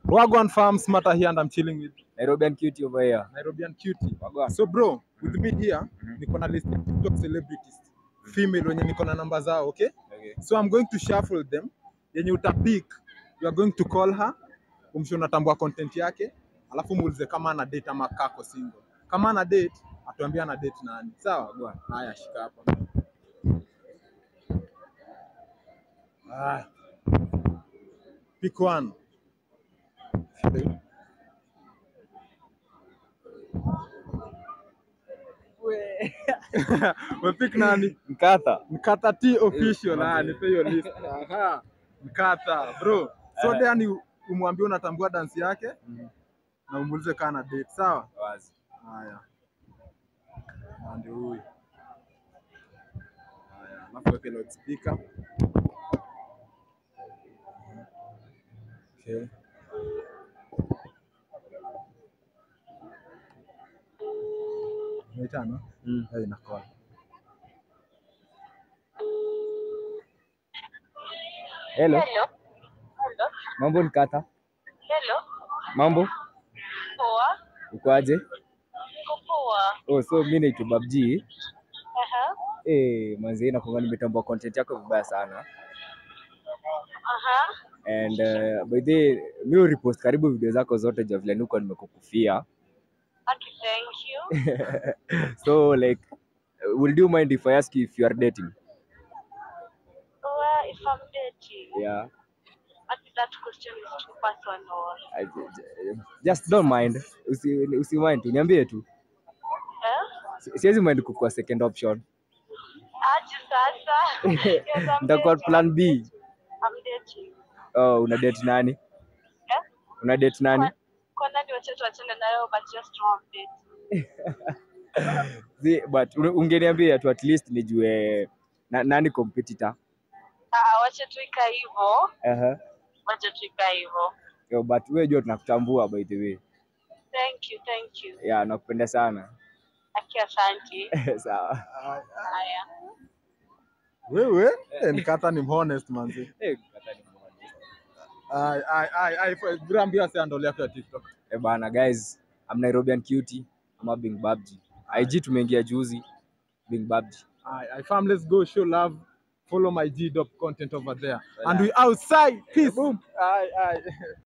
Wagwan Farms Mata here and I'm chilling with Nairobian cutie over here. Nairobian cutie. Wagwan. So bro, with me here, Mhm. niko na list ya TikTok celebrities female wenye niko na namba zao, okay? Okay. So I'm going to shuffle them. Yenye utapick, you are going to call her, umshe unatambua content yake, alafu muulize kama ana date ama kako single. Kama ana date, atuambie ana date nani. Sawa bwana? Haya, shika hapa. Haya. Pick one. Umepick nani? Mkatha. Mkata T official, Eh, ah, manze. nipe hiyo list. Aha. Mkata, bro. So Eh. there ni umwambie unatambua dance yake Mhm. na umuulize kama ana date, sawa? Wazi. Haya. Na ndio huyu. Haya, alafu weke loudspeaker. Okay. Unaitana? Mm. Eh, inakoa. Hello. Hello. Hello. Mambo Mkatha. Hello. Mambo? Poa. Uko aje? Niko poa. Oh, so mimi naitwa Babji. Aha. Eh, manzi nakwanga nimetambua content yako vibaya sana. Aha. And uh, by the way, mimi repost karibu video zako zote ja vile niko nimekukufia. Okay, thank you. So like uh, will you mind if I ask you if you are dating? Well, if I'm dating, Yeah. I think that question is too personal. I, j- just don't mind. Usi, usi mind tu. Niambie tu. Eh? Si- Siwezi mind kukua second option. Aje sasa. Yes, I'm Nitakuwa dating. plan B. I'm dating. Oh, una date nani? Eh? Una date nani? Kwa- Kwa nani wacha tuachane nayo but just know I'm dating. Si, but un- ungeniambia tu at least nijue na, nani competitor. Ah, wacha tu ika hivyo. Aha. Wacha tu ika hivyo. Yo, but wewe jua tunakutambua by the way. Thank you, thank you. Yeah, nakupenda sana. Aki asante. Sawa. Haya. Wewe eh, Mkata ni honest manzi. Eh, Mkatha ni mmoja. Ai ai ai ai bro, ambia wase handle yako ya TikTok. Eh bana guys, I'm Nairobian cutie ama Bing Babji. IG tumeingia juzi Bing Babji. Ai ai fam, let's go show love. Follow my G Dop content over there. And we outside. Peace. Boom. Ai ai.